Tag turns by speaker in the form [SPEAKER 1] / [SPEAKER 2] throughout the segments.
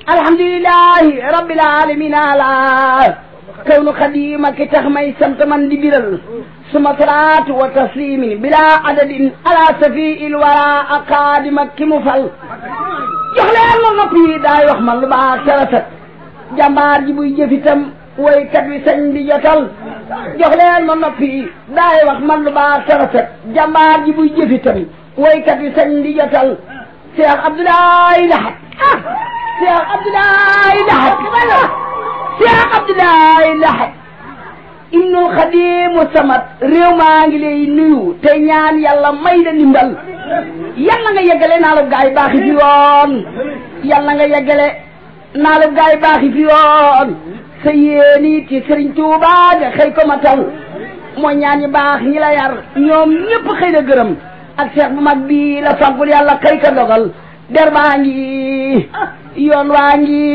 [SPEAKER 1] alhamdulilahi rabbil alamin ala kawnu xadima ki tax may sant man di biral suma salaatu wa taslimin bila adadin ala safi il wara a xaadima ki mu fal jox leen ma nopp yi daay wax man lu baax te rafet jàmbaar ji buy jëfitam woykat wi sañ di jotal jox leen ma nopp yi daay wax man lu baax te rafet jàmbaar ji buy jëfitam woykat wi sañ di jotal Cheikh Abdoulaye Lahat Cheikh Abdoulaye Lahat Cheikh Abdoulaye Lahat Ibnul Xadimu Samat réew maa ngi lay nuyu te ñaan yàlla may la ndimbal yàlla nga yeggale naa la gaay baaxi fi yoon yàlla nga yeggale naa la gaay baaxi fi yoon sa yéeni ci Sëriñ Tuuba nga xëy ko ma taw mooy ñaan ñi baax ñi la yar ñoom ñëpp xëy na gërëm ak seex bu mag bi la faggul yàlla xëy ka dogal der baa ngi yoon waa ngi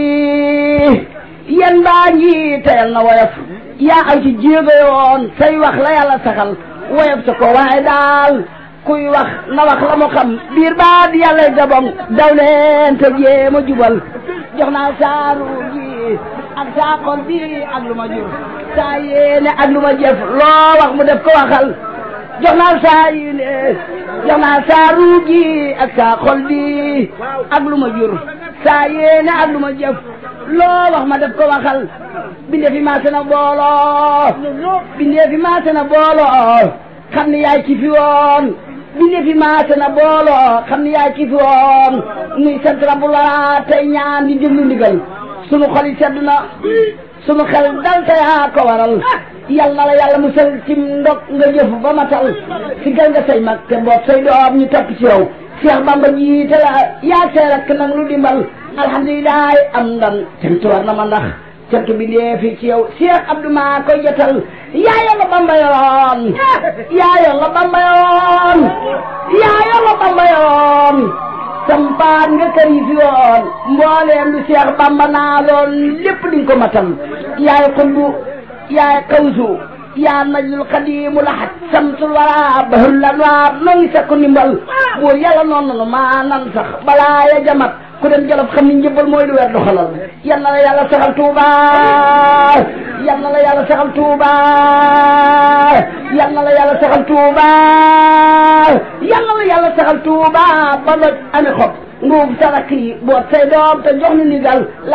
[SPEAKER 1] yen baa ngi teyal na woyof yaa aw ci jéego yoon say wax la yàlla saxal woyof sa ko waaye daal kuy wax na wax la mu xam biir baa di yàlla gabong daw leen te jéema jubal jox naa saaru gi ak saa xol bi ak lu ma jur saa yéene ak lu ma jëf loo wax mu def ko waxal jox naa saa yéene jox naa saa ruugi ak saa xol bi ak lu ma jur saa yéene ak lu ma jëf loo wax ma def ko waxal bindee fi maase na booloo bindee fi maase na booloo xam ne yaay ci fi woon bindee fi maase na booloo xam ne yaay ci fi woon nuy sant rabbu la tey ñaan di déglu ndigal sunu xol yi sedd na sunu xel dal te yaa ko waral yal na la yàlla musal ci ndog nga jëf ba matal si gal nga say mag te mboot say doom ñu topp ci yow Cheikh Bamba jiite la yaa see rek nag lu dimbal alhamdulilah am ndan cant war na ma ndax cant bi dee fi ci yow Cheikh Abdou maa koy jotal yaa yàlla Bamba yoon yaa yàlla Bamba yoon yaa yàlla Bamba yoon sampaan nga kër yi fi woon mbooleem lu Cheikh Bamba naa loon lépp di nga ko matal yaay xutbu yaay kawsu yaa najlul xadimu laxat samsul wara bahul lanwaar noo ngi sakku ndimbal buur yàlla noonu nanu maa nan sax balaa ya jamat ku dem jolof xam ni njëbbal mooy lu weer doxalal yal na la yàlla saxal tuuba yal na la yàlla saxal tuuba yal na la yàlla saxal tuuba yal na la yàlla saxal tuuba ba doj ami xob nguub saraki boot say doom te jox ni ndigal